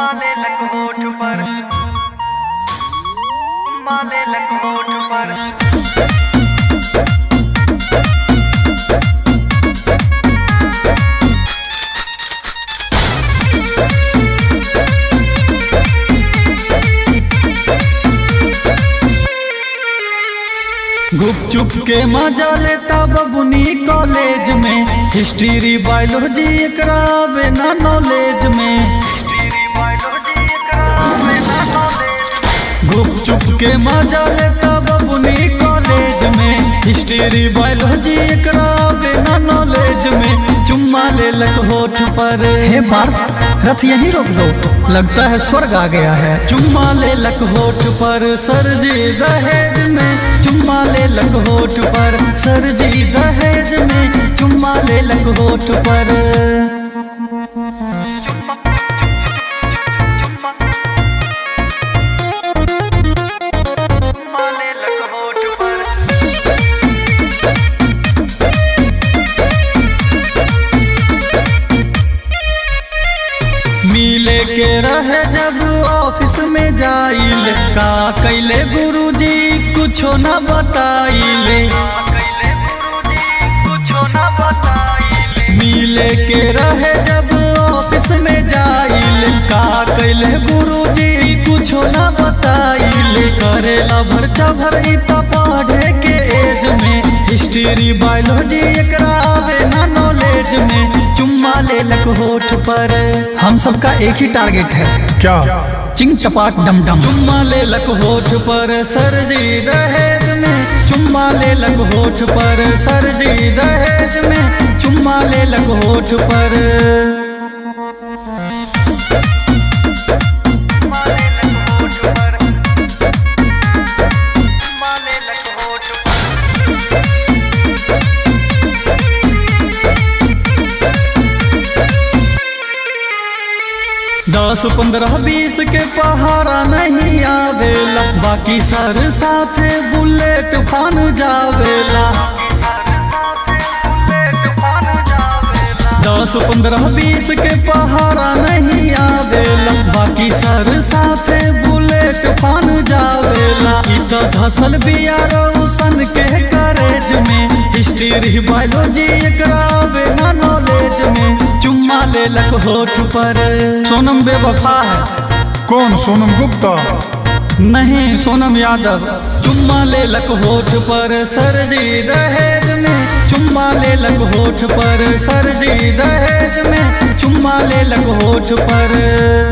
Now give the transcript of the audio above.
माले लक होठ पर माले लक होठ पर गुपचुप के मजा लेता बबुनी कॉलेज में हिस्ट्री बायोलॉजी एकरा आवे ना नॉलेज में तेरी बायोलॉजी एकरा में ना नॉलेज में गुपचुप के मजा लेता बबुनी कॉलेज में हिस्ट्री बायोलॉजी एकरा आवे ना नॉलेज में चुम्मा ले लक होठ पर हे पार्थ रथ यहीं रोक दो लगता है स्वर्ग आ गया है चुम्मा ले लक होठ पर सर जी दहेज में चुम्मा ले लक होठ पर सर जी दहेज में चुम्मा ले लक होठ पर माले लक होठ पर मिले के रहे जब ऑफिस में जाइल का कैले गुरुजी कुछो न बताइले कैले गुरुजी कुछो ना बताइले मिले के रहे जब ऑफिस में जाइल का कैले गुरुजी कुछो न बताइले करेला भरचा भरई त पढ़े के एज में हिस्ट्री बायोलॉजी एकरा आवे ना नॉलेज में चुम्मा ले लक होठ पर हम सबका एक ही टारगेट है क्या चिंग टपाक डम डम चुम्मा ले लक होठ पर सर जी दहेज में चुम्मा ले लक होठ पर सर जी दहेज में चुम्मा ले लक होठ पर माले लक होठ पर माले लक होठ पर दस पंद्रह बीस के पहाड़ा नहीं आवेला बाकी सर साथे बुलेट फान जावेला दस पंद्रह बीस के पहाड़ा नहीं आवेला बाकी सर साथे बुलेट फान जावेला ई तो धसल बिया रोशन के करेज में हिस्ट्री बायोलॉजी एकरा आवे ना नॉलेज में चुम्मा ले लक होठ पर सोनम बेवफा है कौन सोनम गुप्ता नहीं सोनम यादव चुम्मा ले लक होठ पर सर जी दहेज में चुम्मा ले लक होठ पर सर जी दहेज में चुम्मा ले लक होठ पर